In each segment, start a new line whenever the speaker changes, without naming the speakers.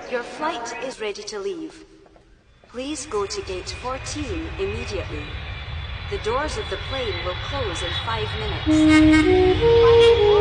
Your flight is ready to leave. Please go to gate 14 immediately. The doors of the plane will close in five minutes.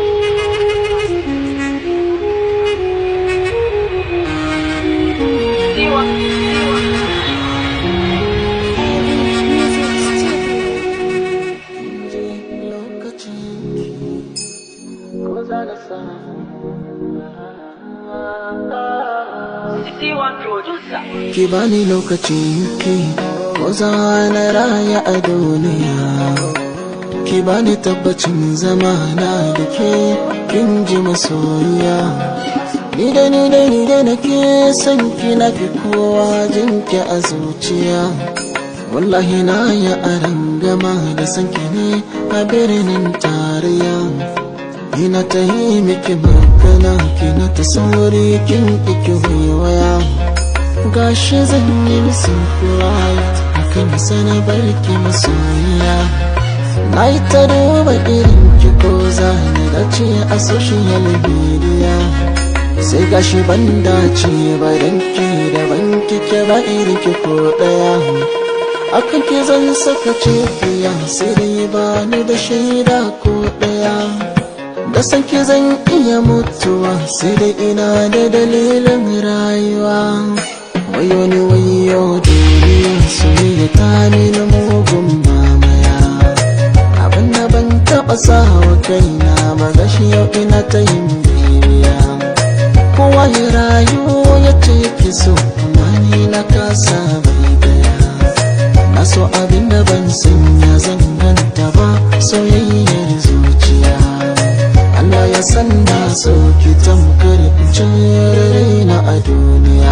Ki bani lokaci ki ko za na raya a duniya Ki bani tabbacin zama na da ke kin ji masoyiya Ni da ni da ni da nake son ki na fi kowa jin ki a zuciya Wallahi na ya aran gama da son ki ne a birnin tarayya Ina ta yi miki magana kina ta sauri kin iki waya gashi zan yi misin flight akan sana barki masoyiya na yi ta duba irin ki ko zane da ce a social media sai gashi ban dace ba dan ki da ban kike ba irin ki ko daya akan ki zan saka cikiya sai dai ba ni da shaida ko daya da san ki zan iya mutuwa sai dai ina da dalilin rayuwa wayo ni wayo duniya soyayya ta mini mugun mamaya abin da ban taɓa sawa kaina ba gashi yau ina ta yin bibiya kowa ya rayu ya ce ki so amma ni na kasa bai daya na so abin da ban sanya zan ganta ba soyayyar zuciya Allah ya san na so ki tamkar in raina a duniya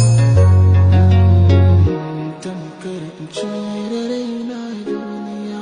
tamkar in raina a duniya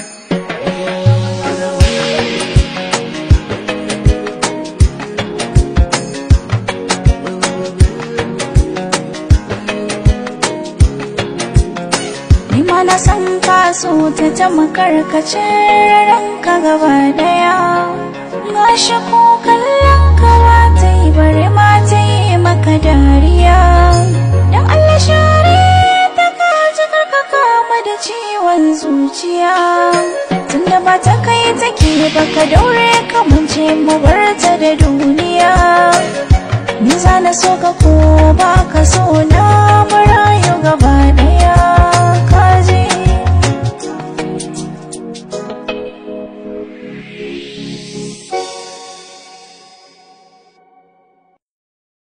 Ni ma na san ka so ta ta makarkace ranka gaba daya Gashi ko kallon ka ba ta yi bare ma ta yi maka dariya Dan Allah share ta ka ji karka kama da ciwon zuciya Tunda ba ta kai take ba ka daure kamance mu bar ta da duniya Ni za na so ka ko ba ka so na marayu gaba